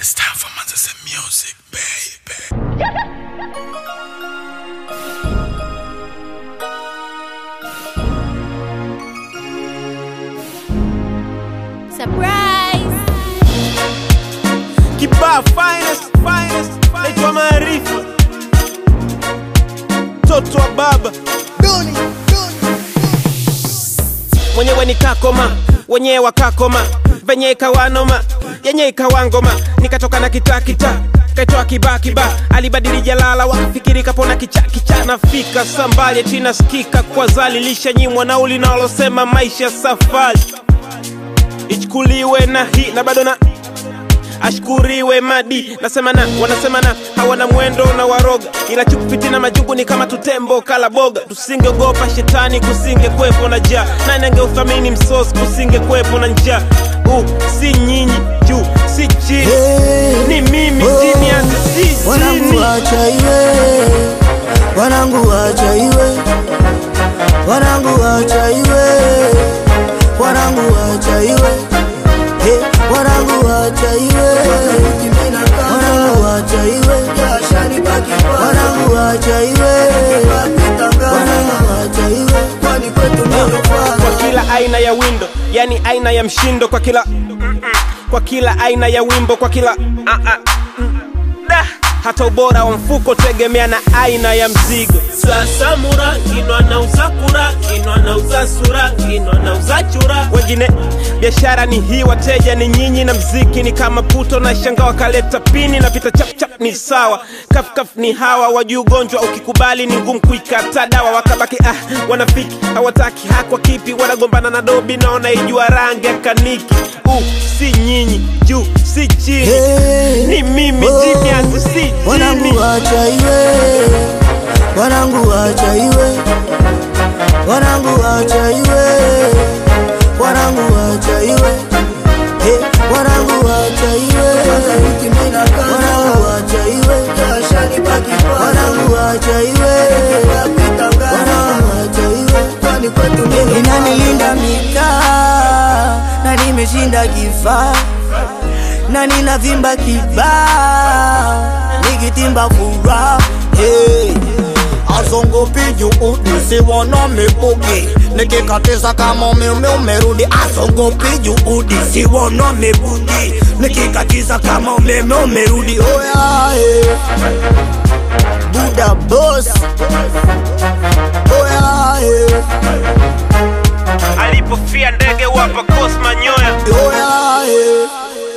It's time for Manchester music, baby. Surprise! Kibaa finest, finest, naitwa Maarifa, mtoto wa baba mwenyewe ni kakoma, wenyewe wakakoma, venye ikawanoma, yenye ikawangoma, nikatoka na kitakita kaitoa kibakiba, alibadili jalala, wakafikiri kapona kichakicha, nafika sambali tina skika kwa zali, lishanyimwa nauli nalosema maisha safari ichukuliwe na hii na bado na ashkuriwe madi nasema na wanasema na hawana mwendo na waroga ila chukufiti na majungu ni kama tutembo kala boga tusingeogopa shetani kusinge kwepo na jaa nani angeuthamini msosi kusinge kwepo na njaa uh, si nyinyi juu si chini ni mimi chini hata si wanangu chini wacha iwe wanangu wacha iwe wanangu wacha iwe wanangu wacha iwe Hey, wanangu wacha iwe wanangu wacha iwe wanangu wacha iwe wanangu wacha iwe kwa kila aina ya windo yani aina ya mshindo kwa kila kwa kila aina ya wimbo kwa kila ah, ah, mm, da. hata ubora wa mfuko tegemea na aina ya mzigo sasa mura kinwa na usakura kinwa na uza sura kinwa na uza chura wengine biashara ni hii wateja ni nyinyi na mziki ni kama puto na shanga wakaleta pini na pita chapchap ni sawa kafkaf ni hawa wajuu ugonjwa ukikubali ni ngumu kuikata dawa wakabaki ah wanafiki hawataki hakwa kipi wanagombana na dobi na wanaijua rangi ya kaniki uh, si nyinyi juu si chini Hey, ni mimi oh, chini hata si chini wanangu wacha iwe wanangu wacha iwe wanangu wacha iwe wanangu wacha iwe Hey, wanangu wacha iwe wanangu wacha iwe wanangu wacha iwe wanangu wacha iwe inanilinda mitaa na nimeshinda kifaa na ninavimba kibaa nikitimba furaha hey. azongopi juudi siwona mibugi nikikatiza kama umeme umerudi azongopi juudi siwona mibugi nikikatiza kama umeme umerudi oya hey. buda boss oya hey. alipofia ndege wapa kosma nyoya oya hey.